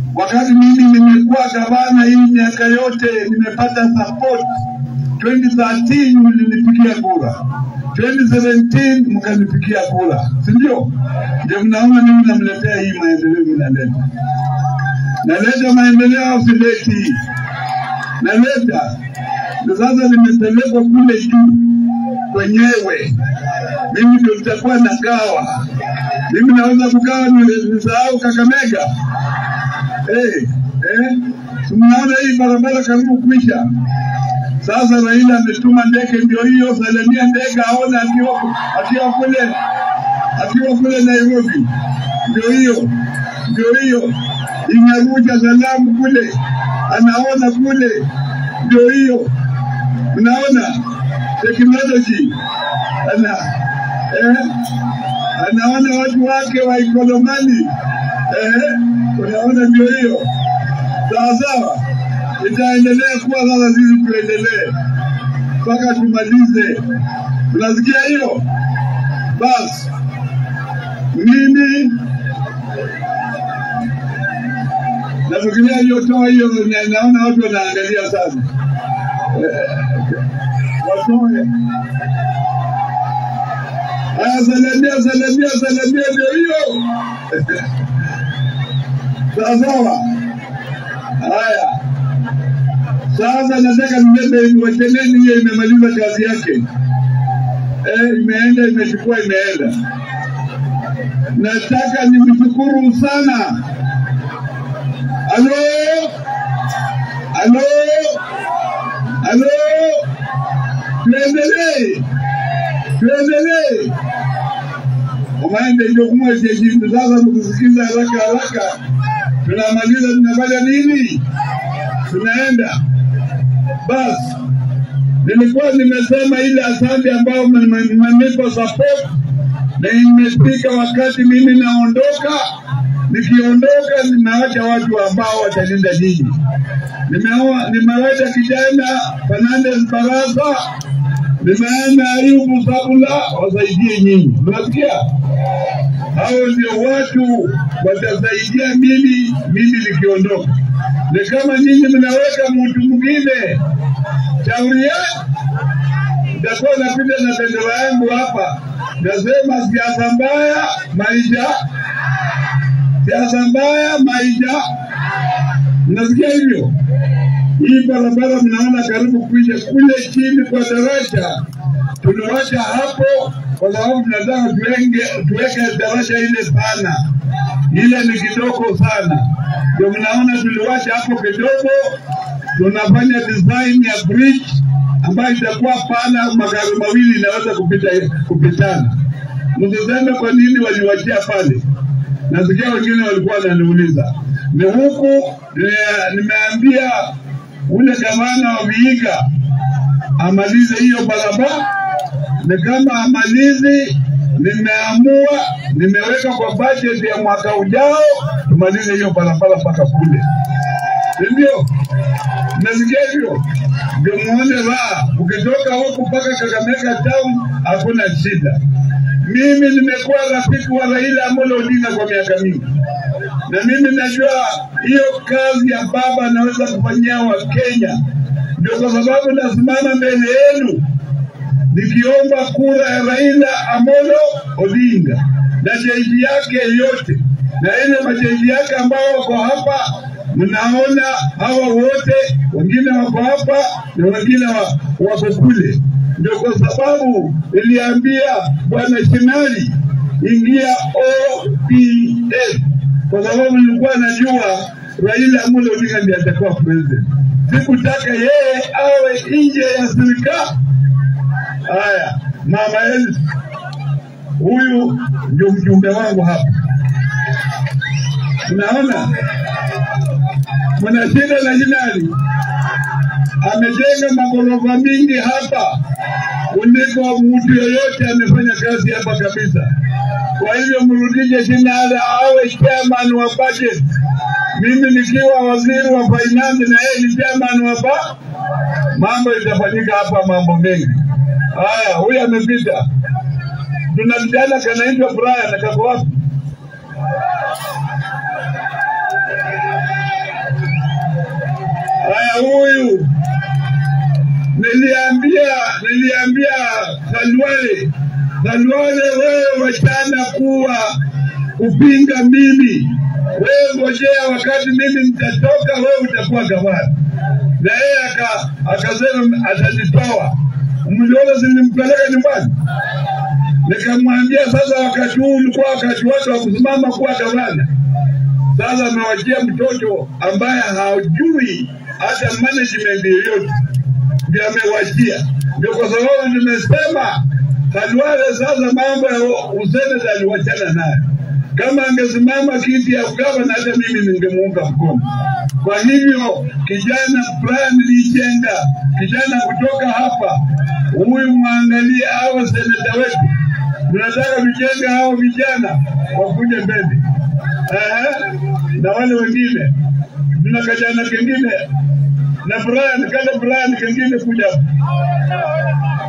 wakati mimi nimekuwa gavana hii miaka yote nimepata support 2013 mlinipigia kura 2017 mkanipigia kura si ndio ndio mnaona mimi namletea hii maendeleo minaleta naleta maendeleo au sileti naleta ndio sasa nimepelekwa kule juu kwenyewe mimi ndio nitakuwa nagawa mimi naweza kugawa ni- nisahau kakamega Eh, eh, si mnaona hii barabara karibu kuisha. Sasa Raila ametuma ndege, ndio hiyo salamia ndege aone akiwa akiwa kule akiwa kule Nairobi, ndio hiyo ndio hiyo inarusha salamu kule, anaona kule, ndio hiyo. Mnaona technology ana eh, anaona watu wake wa Ikolomani eh, unaona ndio hiyo sawa sawa, itaendelea kuwa sasa, sisi tuendelee mpaka tumalize. Unasikia hiyo? Basi mimi nafikiria aliyotoa hiyo, na- naona watu wanaangalia sana Eh, watoe haya, salamia salamia salamia, ndio hiyo sawa sawa. Haya, sasa nataka nibebe wacheleni, hiyo imemaliza kazi yake. Eh, imeenda imechukua, imeenda. Nataka nimshukuru sana. Halo, halo, halo, tuendelee, tuendelee. Umaende ndio kumweshejibu sasa, mkisikiza haraka haraka, tunamaliza tunafanya nini? Tunaenda basi. Nilikuwa nimesema ile asante ambayo mmenipa support na imefika wakati mimi naondoka. Nikiondoka nimeacha watu ambao watalinda nyinyi. Nimeoa, nimewacha kijana Fernandez Barasa, nimeenda Ayubu Sabula wasaidie nyinyi. Unasikia? hao ndio watu watasaidia mimi mimi nikiondoka. Ni kama nyinyi mnaweka mtu mwingine, shauri yako nitakuwa napita na bendera yangu hapa, nasema siasa mbaya maisha, siasa mbaya maisha. Mnasikia hivyo? Hii barabara mnaona karibu kuisha kule chini kwa daraja, tuliwacha hapo kwa sababu tunataka tuwenge tuweke daraja ile pana, ile ni kidogo sana, ndio mnaona tuliwacha hapo kidogo. Tunafanya design ya bridge ambayo itakuwa pana, magari mawili inaweza kupita kupitana. Msiseme kwa nini waliwachia pale. Nasikia wengine walikuwa wananiuliza ni huku. eh, Nimeambia ule gavana wa Vihiga amalize hiyo barabara, ni kama amalizi, nimeamua nimeweka kwa budget ya mwaka ujao tumalize hiyo barabara mpaka kule, si ndio? Nasikia hivyo ndio muone raha. Ukitoka huku mpaka Kakamega town hakuna shida. Mimi nimekuwa rafiki wa Raila Amolo Odinga kwa miaka mingi, na mimi najua hiyo kazi ya baba anaweza kufanyia Wakenya. Ndio kwa sababu nasimama mbele yenu nikiomba kura ya Raila Amolo Odinga na jeshi yake yote na ile majeshi yake ambao wako hapa. Mnaona hawa wote, wengine wako hapa na wengine wa- wako kule. Ndio kwa sababu niliambia bwana Shinali ingia ODM kwa sababu nilikuwa najua Raila Amolo Odinga ndiye atakuwa president. Sikutaka yeye awe nje ya serikali. Haya, mama Elsi, huyu ndio mjumbe wangu hapa. Unaona, mnashinda na Jinali amejenga magorofa mingi hapa kuliko mtu yoyote amefanya kazi hapa kabisa. Kwa hivyo mrudishe Jinali awe chairman wa budget, mimi nikiwa waziri wa finance na yeye ni chairman wa ba mambo itafanyika hapa, mambo mengi. Haya, huyu amepita. Tuna kijana kanaitwa Brian, kako wapi? huyu niliambia niliambia Khalwale, Khalwale, wewe wachana kuwa kupinga mimi, wewe ngojea wakati mimi nitatoka, wewe utakuwa gavana. Na yeye aka- akasema atanitoa. Mliona zilimpeleka nyumbani, nikamwambia sasa, wakati huu ulikuwa wakati wake wa kusimama kuwa gavana. Sasa amewachia mtoto ambaye hajui hata management yoyote ndio amewachia. Ndio kwa sababu nimesema Khalwale sasa mambo ya useneta aliwachana nayo. Kama angesimama kiti ya ugavana, hata mimi ningemuunga mkono. Kwa hivyo kijana Brian Lichenga, kijana kutoka hapa, huyu mwangalie hao seneta wetu, tunataka tujenga hao vijana wakuje mbele. Ehe, na wale wengine, tuna kijana kengine na Brian, kada Brian kengine kuja hapa.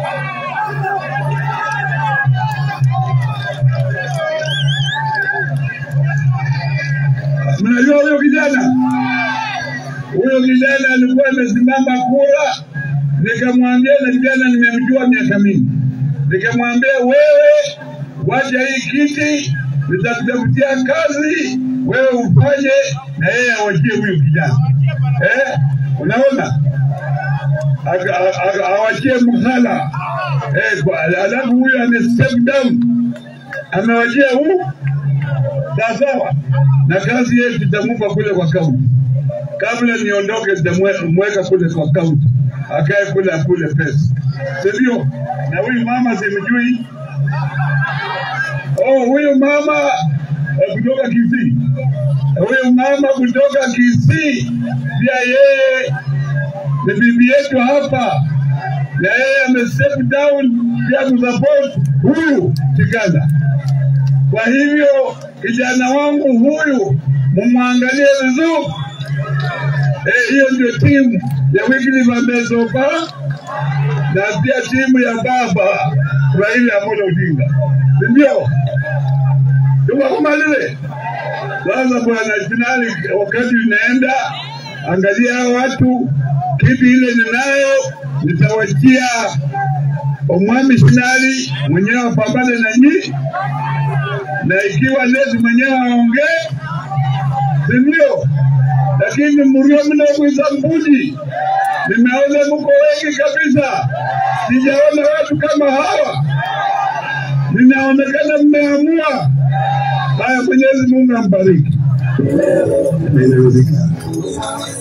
Mnajua huyo kijana? Huyo kijana alikuwa amesimama kura, nikamwambia na kijana nimemjua miaka mingi, nikamwambia wewe, wacha hii kiti, nitakutafutia kazi, wewe ufanye, na yeye awachie huyo kijana eh, unaona Aka- aka- aka- awachie mhala eh, kwa- alafu huyo ame step down, amewachia huu sawasawa, na kazi yetu tutamupa kule kwa kaunti. Kabla niondoke, nitamweka kule kwa kaunti, akae kule akule pesa, si ndio? Na huyu mama simjui. Oh, huyu mama eh, kutoka Kisii, huyu mama kutoka Kisii pia yeye ni bibi yetu hapa, na yeye ame step down pia kusupport huyu Tiganda. Kwa hivyo kijana wangu huyu mumwangalie vizuri. Eh, hiyo ndio timu ya Wycliffe Amezokwa na pia timu ya baba Raila Amolo Odinga, si ndio? Tuwakumalize sasa, bwana finali, wakati unaenda, angalia hao watu, kipi ile ninayo nitawachia omwami finali mwenyewe apambane na nyinyi na ikiwa lezi mwenyewe aongee, si ndio? Lakini mrio mnakuiza mbuji, nimeona mko wengi kabisa, sijaona watu kama hawa, ninaonekana mmeamua. Haya, Mwenyezi Mungu ambariki.